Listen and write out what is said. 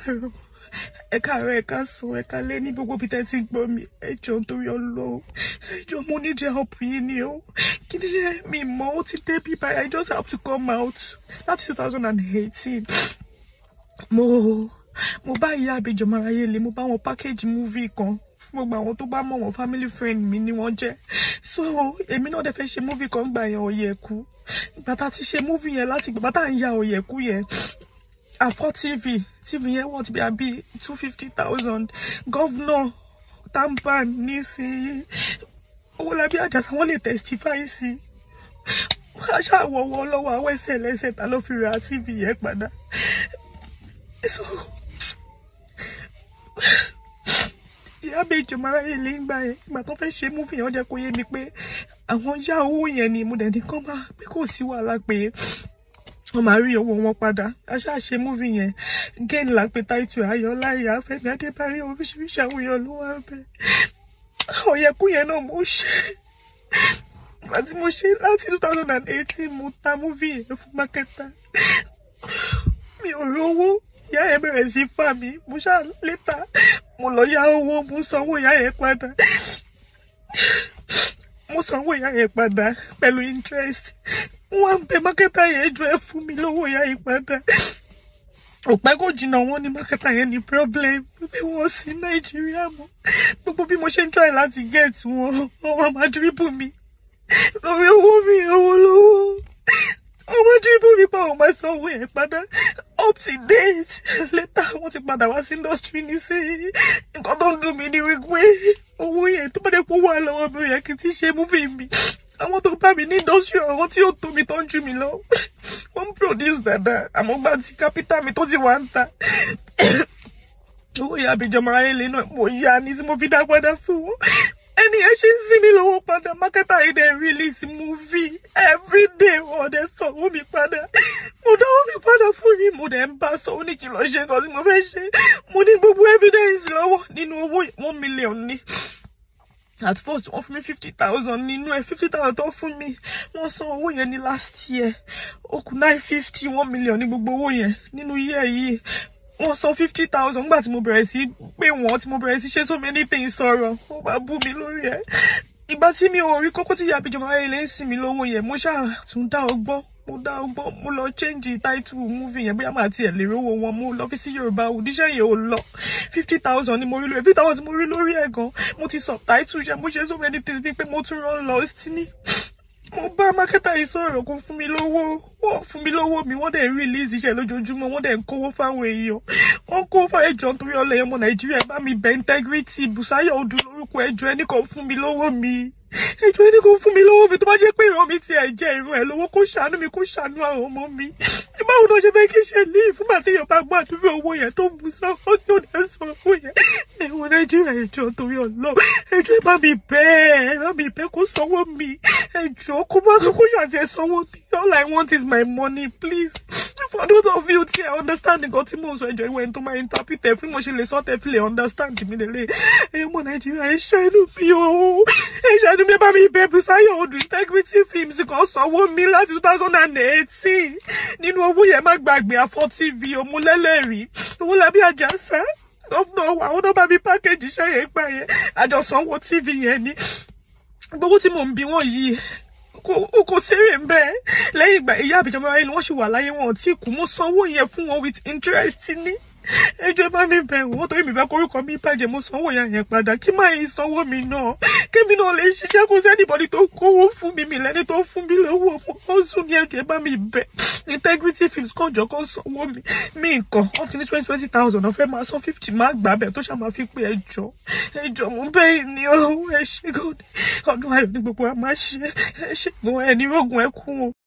káàárọ̀ ẹ káàárọ̀ ẹ káàsán ẹ káalẹ́ ní gbogbo bí tẹ́ ti ń gbọ́ mi ẹ jọ̀ọ́ nítorí Ọlọ́run ẹ jọ̀ọ́ mo need help yín ni o kí ni ẹ mi mọ̀ ó ti dé bí báyìí I just have to come out láti two thousand and eighteen mo mo bá ìyá àbíjọ marayé lè mo bá wọn package movie kan fún gbogbo àwọn tó bá mọ̀ wọ́n family friend mi ni wọ́n jẹ́ so èmi náà dẹ̀ fẹ́ ṣe movie kan gbà yẹn ọ̀yẹ̀kú ìgbà tá a ti ṣe movie yẹn láti ìgbà tá à ń ya ọ̀yẹ̀kú yẹn àfọ́ tv tv yẹn wọ́n ti bí àbí two fifty thousand gọ́vnọ̀ tampan nísìnyí Owólabí Àjàsà wọ́n lè testify sí aṣáwọ̀wọ́ lọ́wọ́ àwọn ẹsẹ̀ lẹ́sẹ̀ ta ló fi ra tv yẹn padà so ìyá méjì mara yìí lè ń gbà yẹn ìgbà tó fẹ́ ṣe múfì yẹn ó jẹ́ kó yé mi pé àwọn yá owó yẹn ni mo dẹ̀ ní kán máa pé kò sí wàhálà pé wọ́n máa rí owó wọn padà aṣáà ṣe múfì yẹn gẹ́ni là ń pe táìtù ayọ̀lá ìyá fẹ́mi adébárí oríṣiríṣi àwọn èèyàn ló wá bẹ̀ ọ̀yẹ̀kú yẹn náà mo ṣe àti mo ṣe láti two thousand and eighteen mo ta múfì yẹn fún mákẹ́tà mi ò rówó ìyá yẹn bẹ̀rẹ̀ sí fà mí mo ṣáà létà mo lọ yá owó mo sanwó ìyá yẹn padà mo sanwó ìyá yẹn padà pẹ̀lú interest wọ́n ń bẹ mákẹ́tà yẹn jọ ẹ fún mi lówó ìyá yẹn padà òpẹ́ kò jìnnà wọn ní mákẹ́tà yẹn ní problem pé wọ́n sí nàìjíríà mọ́ gbogbo bí mo ṣe ń try láti get wọn wọ́n máa dribble mi lórí owó mi owó lówó ọmọ dribble mi pa òun máa sanwó yẹn padà up to date later wọ́n ti padà wá sí industry nísìnyí nǹkan tó ń dùn mí ni wípé owó yẹn tó bá dé kó wà lọ́wọ́ mi ò yẹ kí n ti ṣe múfì mi àwọn tó bá mi ní industry àwọn tí ó tó mi tó ń jù mí lọ wọ́n ń produce dáadáa àmọ́ gba ti capital mi tó ti wà ń ta owó ìyá àbíjọmọ ayẹlẹ náà mo yá ni tí mo fi dá padà fún wọn ẹni ẹ ṣe ń sí mi lọ́wọ́ padà mákẹ́tà yìí dẹ̀ release movie everyday wọ́n dẹ̀ sanwó mi padà mo dáwọ́ mi padà fún mi mo dẹ̀ ń bá sọ ó ní kí n lọ ṣe nǹkan tí mo fẹ́ ṣe mo ní gbogbo evidence lọ́wọ́ nínú owó one million ni at first wọ́n fún mi fifty thousand nínú ẹ̀ fifty thousand tó fún mi wọ́n san owó yẹn ní last year ó kù nine fifty one million ní gbogbo owó yẹn nínú year yìí wọ́n san fifty thousand nígbà tí mo bẹ̀rẹ̀ sí pé wọ́n tí mo bẹ̀rẹ̀ sí ṣe so many things sọ̀rọ̀ wọ́n bá bú mi lórí ẹ̀ ìgbà tí mi ò rí kókó tí ìyá àbíjọba ayé lè ń sìn mí lówó yẹn mo ṣáà tún dá ọgbọ́n mo dá ọgbọ́n mo lọ change title movie yẹn bóyá màá tiẹ̀ lè rówó wọn mo lọ fi sí yorùbá òdíṣẹ́ yẹn ò lọ fifty thousand ni mo rí lórí fifty thousand mo rí lórí ẹ̀ gan mo ti subtitle ṣe mo ṣe so many things bíi pé mo tún rán lọ sí ní mo bá mákẹ́tà yìí sọ̀rọ̀ kó fún mi lówó wọ́n fún mi lówó mi wọ́n dẹ̀ release iṣẹ́ lójoojúmọ́ wọ́n dẹ̀ ń kówó fáwọn èèyàn wọ́n kó fáwọn ẹjọ́ nítorí ọlẹ́ ọmọ nàìjíríà bá mi bẹ integrity Bùsáyọ̀ Odù lórúkọ ẹjọ́ ẹnì kan fún mi lówó mi ẹjọ́ ẹnì kan fún mi lówó mi tó bá jẹ́ pé ìran mi ti ẹ̀ jẹ́ irun ẹ̀ lówó kó ṣàánú mi kó ṣàánú àwọn ọmọ mi báwo ló ṣe fẹ́ kí ṣe ní ìfúngbà tí yorùbá gbọ́ àdúrà owó yẹn tó ń bu sáfọ́ tí ó dẹ̀ sọ owó yẹn ẹ̀wọ̀n nàìjíríà ẹjọ́ torí ọlọ́ ẹjọ́ ẹ bá mi bẹ́ẹ̀ ẹ bá mi bẹ́ẹ̀ kó sanwó mi ẹjọ́ kó má kó ṣàtì ẹ sanwó mi all I want is my money please for those of you tí ẹ understand nǹkan tí mò ń sọ ẹjọ́ ìwé ẹni tó máa interpret ẹ fún mo ṣe lè sọ tẹ fi lè understand mi lélẹ̀ ẹ̀yọ́ ọmọ nàìjíríà ẹ ṣàánú mi o ẹ ṣàánú mi ẹ bá mi bẹ́ẹ̀ Bùsáyọ̀ Odù integrity films kan sanwó mi láti two thousand and eighteen nínú owó yẹn má gbàgbé afọ tv òmùlẹ́lẹ́rìí Owólabí Àjàsà gọ́fúnà àwọn náà bá mi pákéjì iṣẹ́ yẹn gbà yẹn àjọsánwó tv yẹn ni gbogbo tí mò ń bi wọ́n yìí kò kò sérè ń bẹ́ẹ̀ lẹ́yìn ìgbà ìyá àbíjọba ayé ni wọ́n ṣì wà láyé wọn ò tí kú mo sanwó yẹn fún wọn with interest ní ẹjọ́ bá mi bẹ̀ wọ́n torí mi fẹ́ korúkọ mi bàjẹ́ mo sanwó yẹn yẹn padà kí máa yin sanwó mi náà kémi náà lè ṣiṣẹ́ kó sẹ́nìbọ̀dì tó kówó fún mi mi lẹ́ni tó fún mi lówó ó sùn ní ẹjọ́ bá mi bẹ̀ integrity films kan jọ kan sanwó mi mi nǹkan wọ́n ti ní twenty twenty thousand ọ̀fẹ́ máa san fifty máa gbà bẹ̀ tó ṣàmà fi pé ẹjọ́ ẹjọ́ mo bẹ́ẹ̀ ni ó ẹ ṣe ọdún ayọ̀ ní gbogbo àmà ṣe ẹ ṣe mo ẹni rógun ẹ kú o.